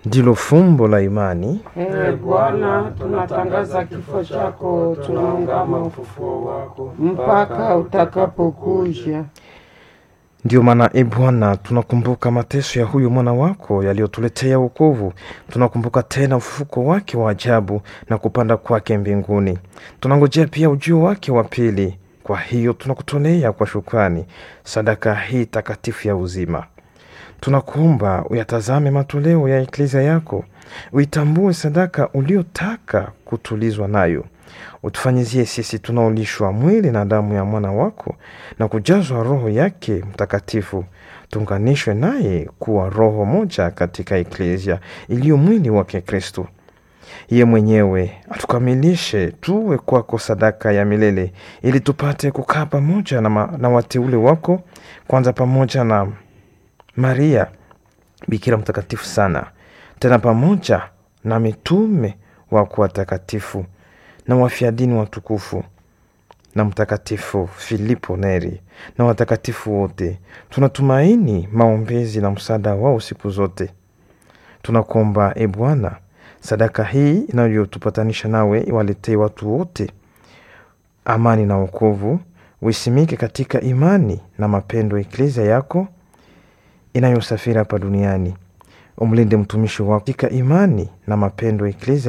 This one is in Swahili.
ndilo fumbo la imani. Ee Bwana, tunatangaza kifo chako, tunaungama ufufuo wako mpaka utakapokuja. Ndiyo maana e Bwana, tunakumbuka mateso ya huyu mwana wako yaliyotuletea wokovu. Tunakumbuka tena ufufuko wake wa ajabu na kupanda kwake mbinguni. Tunangojea pia ujio wake wa pili. Kwa hiyo tunakutolea kwa shukrani sadaka hii takatifu ya uzima. Tunakuomba uyatazame matoleo ya eklezia yako, uitambue sadaka uliotaka kutulizwa nayo. Utufanyizie sisi tunaolishwa mwili na damu ya mwana wako na kujazwa Roho yake Mtakatifu, tuunganishwe naye kuwa roho moja katika eklezia iliyo mwili wake Kristo. Ye mwenyewe atukamilishe tuwe kwako sadaka ya milele, ili tupate kukaa pamoja na, ma, na wateule wako, kwanza pamoja na Maria Bikira mtakatifu sana, tena pamoja na mitume wako watakatifu na wafiadini watukufu na Mtakatifu Filipo Neri na watakatifu wote. Tunatumaini maombezi na msaada wao siku zote. Tunakuomba e Bwana, sadaka hii inayotupatanisha nawe iwaletee watu wote amani na wokovu, uisimike katika imani na mapendo eklezia yako inayosafiri hapa duniani. Umlinde mtumishi wako katika imani na mapendo eklezia